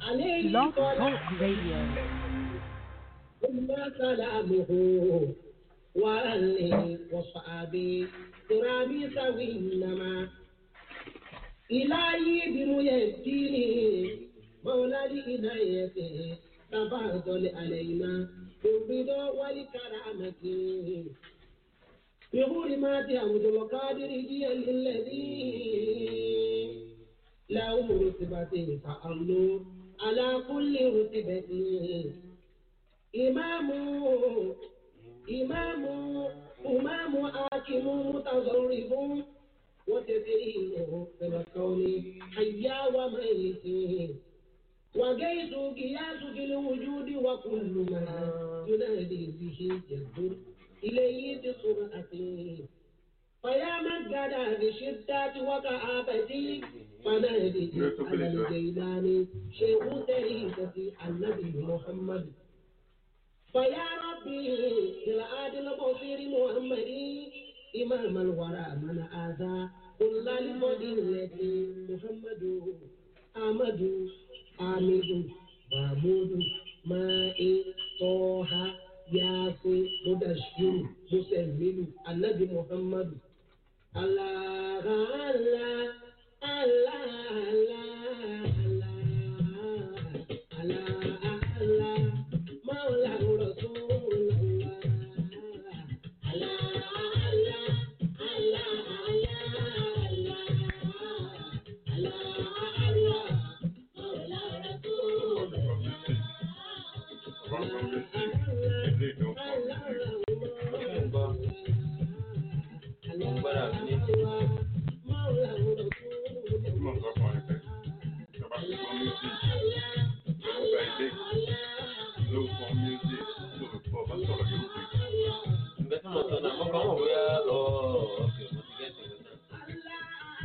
Blog Talk Radio. ثم سلامه وأهلي وصحابي ترابي سوي إنما إلهي بميديني مولى لإنايته تفضل علينا بالرضا والكرامة بحرمات عبد القادر جيل الذي له رتبة فأمن على كل رتبة إمام إمام إمام حاكم متصرف وتدريبه في الكون حيا وميت وجيت قياس في الوجود وكل ما ينادي به يدور إليه بسرعة فيا من قدى بشدة وكآبة فنادي على الجيلان شيخ تريكة النبي محمد فيا ربي بالعادل البصير محمد إمام الورى من آذى كل لفضيلة محمد أحمد حامد محمود ماء طه ياسين مدشر مسلم النبي محمد الله الله الله الله الله الله مولى رسول الله الله الله الله الله الله الله مولى رسول Ìgbẹ́ tí mo sọ náà, mo kàn mọ̀ bóyá ọ̀ọ́ ọ̀kẹ́ mo ti gẹ́sì rẹ̀ náà.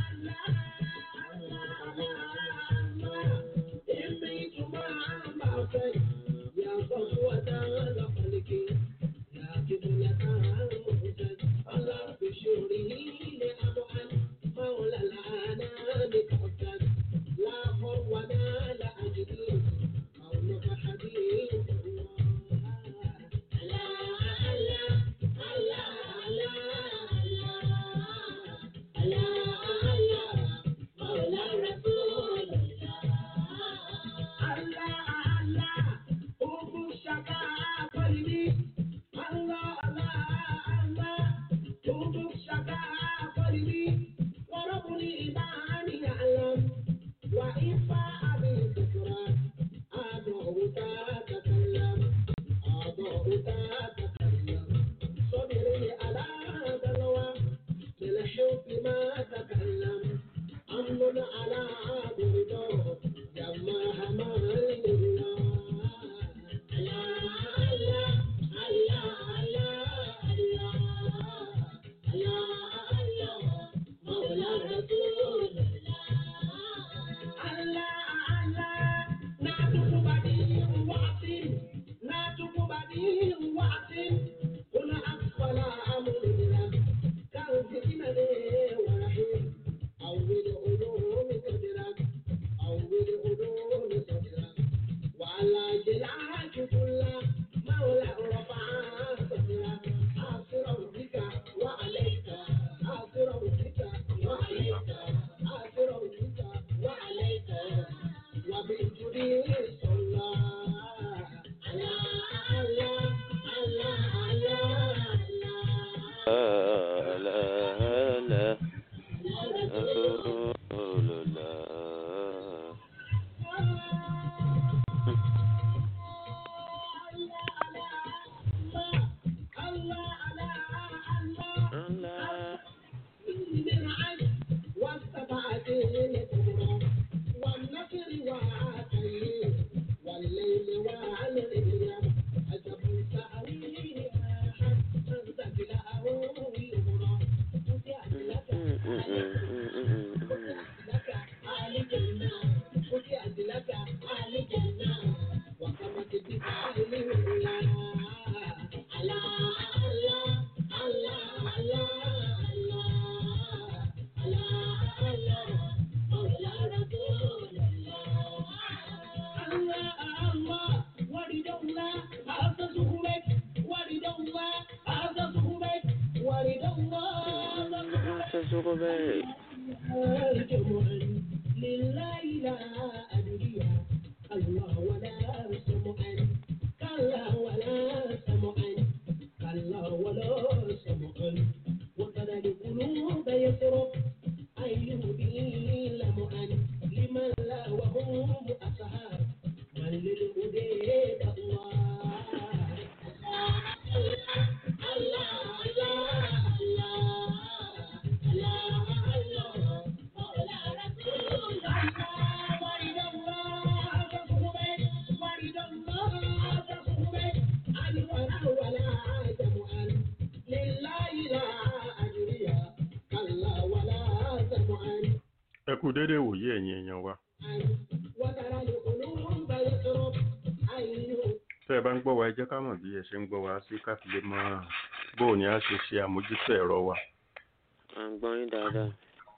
kú dédé wòye ẹ̀yin èèyàn wa وترى القلوب يضرب أيها tẹ́ ẹ bá ń gbọ́ wa ẹ jẹ́ ká mọ̀ bí ẹ ṣe ń gbọ́ wa sí ká fi lè mọ bóò ni a ṣe ṣe àmójútó ẹ̀rọ wa. à ń gbọ́ yín dáadáa.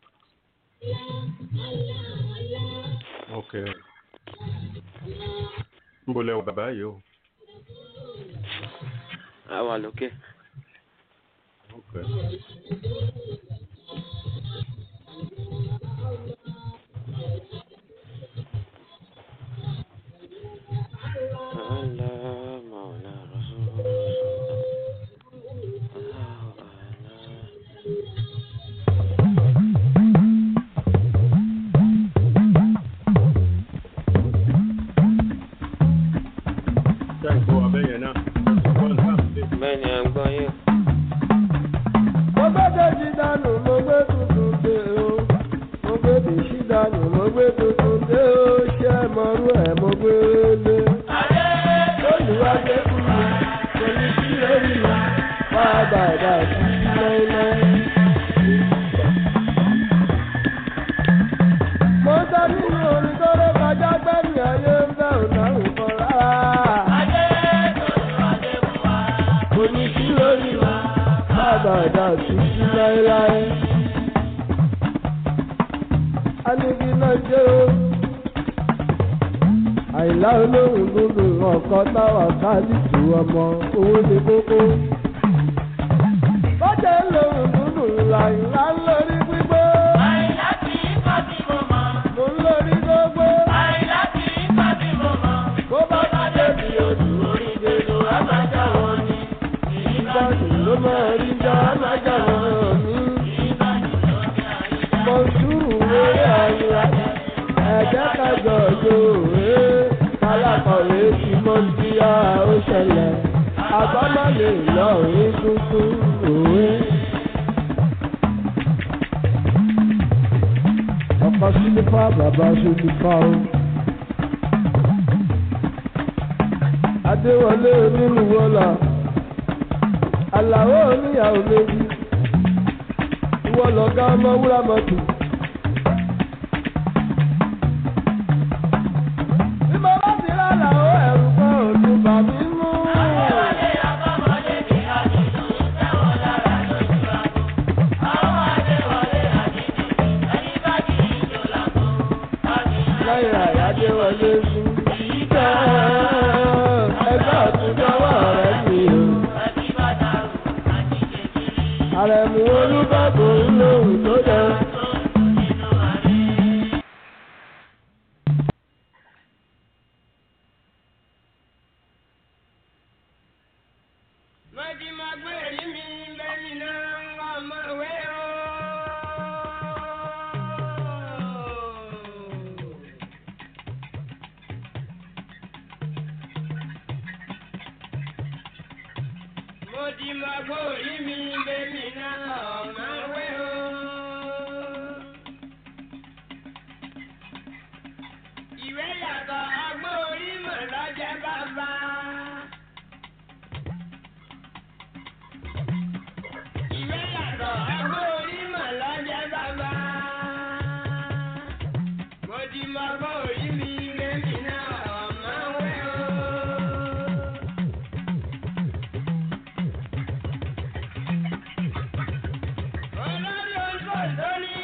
ok níbo lẹ wà bàbá yìí o. a wà lókè. ok Allah Mawla Rasul. Allahu Akbar. ṣé ẹ gbọ́ abẹ́ yẹn náà wọ́n ń tà sí. bẹ́ẹ̀ ni à ń gbọ́ yín. mo gbé dèjì dànù mo gbé tuntun dé o mo gbé dèjì dànù mo gbé tuntun dé o ṣé ẹ mọrú ẹ mo gbé lé. olùwàgbé kú mi kò ní sí lórí mi wá bàbá sí láéláé. mo sọ nínú orin tó rẹ kọjá gbẹ́mí ayé ń bẹ́ ò dáhùn kan rárá. kò ní sí lórí mi àbàdà títí láéláé. Anigi náà jẹ́ o. Àìlá olóhùn gbogbo ọ̀kọ́ táwa kálífù ọmọ owó ní kókó. Bọ́jà lóhùn gbogbo làìlá ń lórí gbígbó. Àìlá kì í kọ́ tí mo mọ̀. Mo ń lórí gbogbo. Àìlá kì í kọ́ tí mo mọ̀. Bó bá bá débi odò Orí gbèdò àbájá wọn ni. ìbánu ló máa rí já májà wọn ní. Ìbàdàn ló ní àyíká. Mo sùúrù wéré àyíká. Ẹ̀jẹ̀ kájọ yòówé. Kálákọ̀wé tí mo ti yá ó ṣẹlẹ̀. Àbámọ̀ lè lọ rí tuntun òwe. Ọkọ̀ sílífà bàbá sílífà o. Adéwọlé onílùwọ́lá. Àlàó oníyàwó méjì. Ìwọ lọ̀gá ọmọ wúrà mọ́tò. Bí mo bá ti rà làó ẹ̀rù kan ò tún bà mí mú. Adéwálé àkọ́mọdé bí àdìdú tẹ̀wọ̀n lára lójú àgbo. Àwọn Adéwálé àdìdú ẹni bá kì í jò lágbo. Àdìdú Lẹ́yìn àyájé wọlé fún. Ìjọ ẹgbẹ́ ọ̀túnjọ́wọ́ rẹ̀ mi o. ẹbí bá dàrú àdìjẹ kiri. Àrẹ̀mú olúbàbò ń lòun tó jẹ. Tó nínú àrí. Mọ̀tí máa gbé èrí mi lẹ́yìn náà ń wá ọmọ ìwé o. Mọ̀tí máa gbé èrí mi lẹ́yìn náà ọmọ ìwé o. Ìwé yàtọ̀ ọgbọ́n orí mọ̀ lọ́jẹ́ bàbá. Ìwé yàtọ̀ ẹgbẹ́ orí mọ̀ lọ́jẹ́ bàbá. Mo ti mọ ọgbọ́n orí mi lẹ́mí náà ọ̀mọ́ wẹ́ o. Olórí oṣù lóní.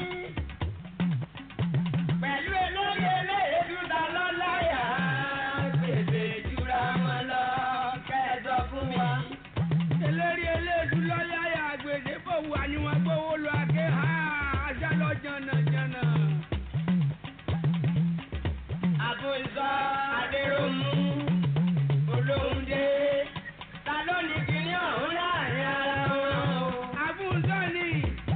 Pẹ̀lú elóye eléyèdú ta lọ́láyà. Gbèsè jura wọn lọ kẹ́ẹ̀dọ̀ fún mi eléré eléèdú lọ́yàyà àgbèdè bò wà ní wọn gbówó lọ àké ha ajá lọ jànàjànà. àbòsọ adéròmù olóhùndé ta ló ní kíní ọ̀hún láàrin ara wọn o. àbùsọ ni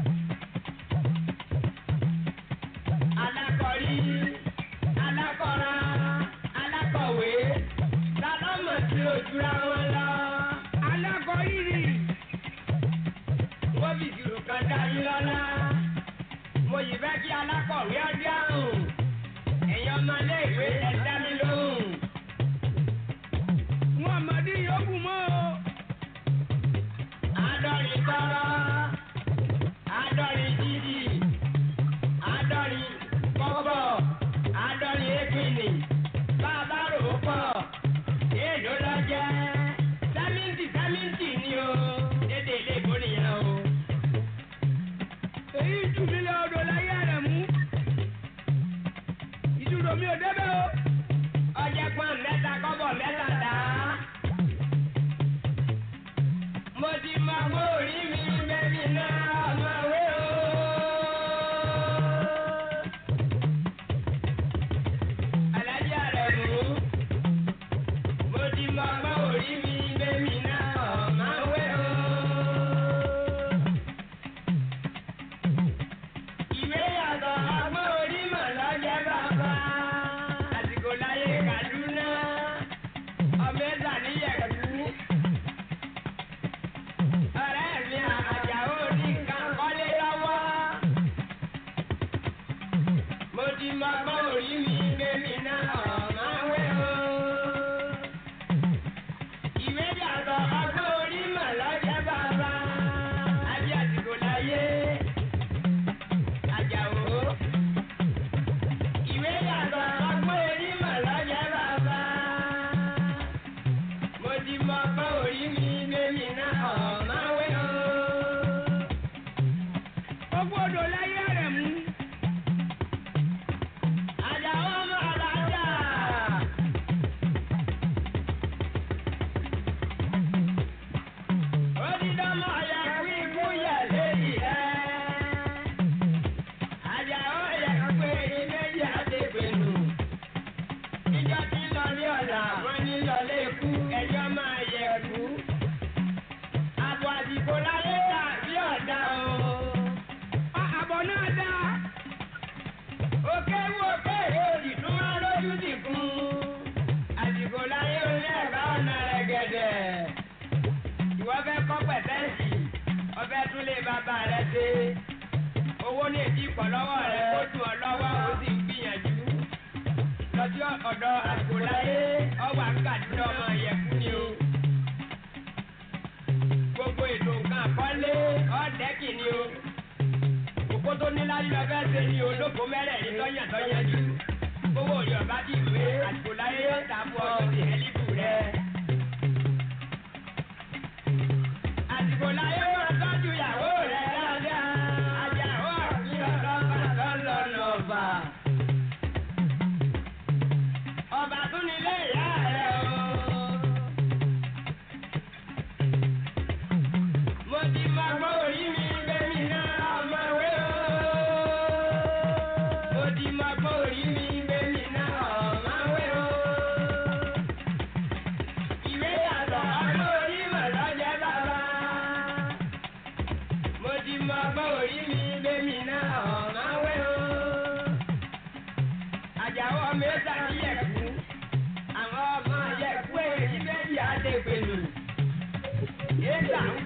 alákọ̀rí alákọ̀ra alákọ̀wé ta ló mọ̀ sí ojúra wọn lọ. alákọ̀rí ni wọ́n fi ìṣirò kan dá yín lọ́lá. mo yìí fẹ́ kí alákọ̀wé ọdún àrùn ẹ̀yin ọmọlé ìwé ẹ dá mi lóhùn. wọn àmọ́dé yòókù mọ́ o. àádọ́rin tọrọ àádọ́rin jíjì àádọ́rin débẹ̀ o. ọjẹ́ pọ́n mẹ́ta kọ́bọ̀ mẹ́ta dá. mo ti mọ pé orí mi bẹ́bí náà ọmọ wé o. alájà rẹ̀ mú. mo ti mọ pé orí mi bẹ́bí náà ọmọ wé o. ìwé yàtọ̀ ọgbọ́n orí mọ̀ lọ́jẹ́ bàbá. àsìkò láyé Kaduna ọmọ ẹ̀sà níyẹ̀kú. ọ̀rẹ́ mi àjàó ní nǹkan kọ́lé lọ́wọ́. mo ti mọ ọgbọ́n orí mi bẹ́mi náà ọ̀má wẹ́ o. ìwé yàtọ̀ ọgbọ́n orí mọ̀ lọ́jẹ́ bàbá. àbí àsìkò láyé. Àjàó. Ìwé yàtọ̀ ọgbọ́n orí mà lọ́jọ́ bàbá. Mo ti mọ ọgbọ́n orí mi lèmi náà ọ̀máwé o. Gbogbo odò láyé rẹ̀ mú. Àjàó ọmọ alájà. Ó ti dánmọ̀ ọ̀yà kú ikú yẹ̀ léyìí ẹ́. Àjàó yẹ pé ìméjì àdébẹ̀nù. Ìjọ tí lọ ní ọ̀la, wọ́n ní lọlé ikú, ẹjọ́ máa yẹ kú. Àbọ̀ àdìgbò láyé dà bí ọ̀dà o. Àbọ̀ náà dá. Òkè wo òkè òdì tún máa lójú dìkún. Àdìgbò láyé orí ẹ̀ka ọ̀nà rẹ̀ gẹ̀dẹ̀. Ìwọ fẹ́ kọ́ pẹ̀tẹ́sì, ọbẹ̀ tún lè bàbá rẹ̀ ṣe owó ní èdè ìpọ̀ lọ́wọ́ rẹ̀ kó dùn ọ́ lọ́wọ́ ó sì ń gbìyànjú. lọ́jọ́ ọ̀dọ̀ àgbòláyé ọwọ́ àkàdúrà ọmọ ìyẹ̀kú ni o. gbogbo ètò nǹkan àkọ́lé ọ̀dẹ́kì ni o. òkú tó ní láyé lọ fẹ́ ṣe ni olóko mẹ́rẹ̀ẹ̀rin tọ́yàn tọ́yàn jù. owó yorùbá ti gbé àgbòláyé yóò ta fún ọ sí ẹlíbù rẹ. àgbòláyé wọn tọ́jú ìyàwó rẹ̀ dáadáa. Àjàó àti ọlọ́ba lọ́lọ́nà ọba. Ọba tún nílé ìyá rẹ̀ o. Mo ti mọ gbọ́ orí mi bẹ́mi náà ọmọ wé o. Mo ti mọ gbọ́ orí mi bẹ́mi náà ọmọ wé o. Ìwé yàtọ̀ ọmọ orí mọ̀ lọ́jẹ́ bàbá mo ti mọ ọgbọ́n orí mi bẹ́mi náà ọ̀nà wẹ́ o. Àjàó ọmọ ẹ̀sà ní yẹ̀kú. Àwọn ọmọ yẹ̀kú èyí méjì àdégbèlú. Ẹ̀sà ń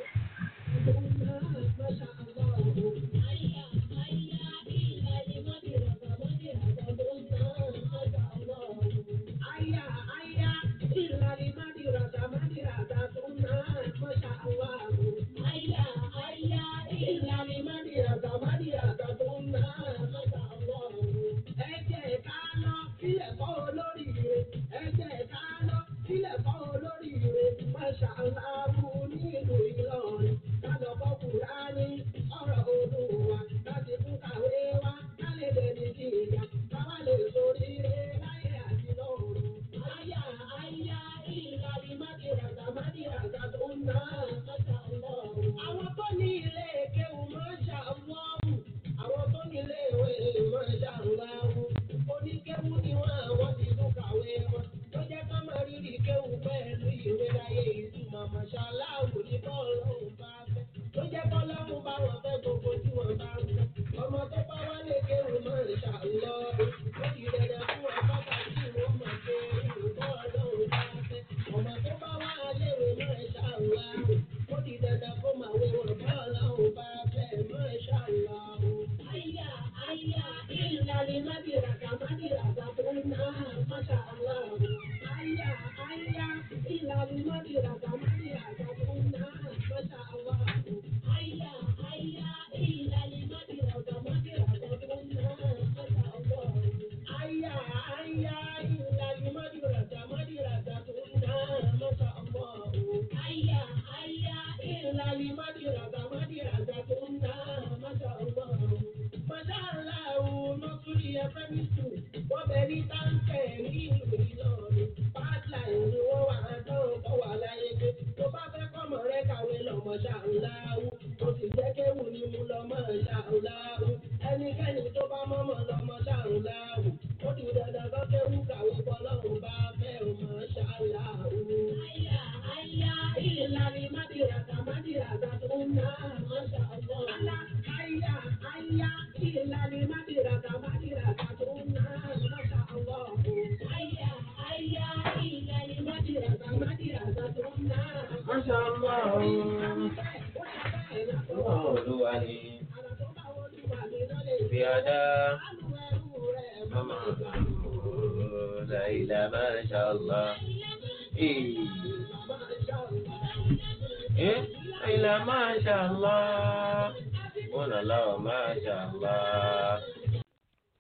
Àwọn tó ní ilé kéwù máa ń ṣàwọ́wù, àwọn tó ní ilé ìwé máa ń ṣàwọ́wù. Oníkéwù ni wọ́n àwọn ti tún kàwé wọn. Tó jẹ́ ilà masha Allah. Eh, ilà masha Allah. Wọ́n lọ masha Allah.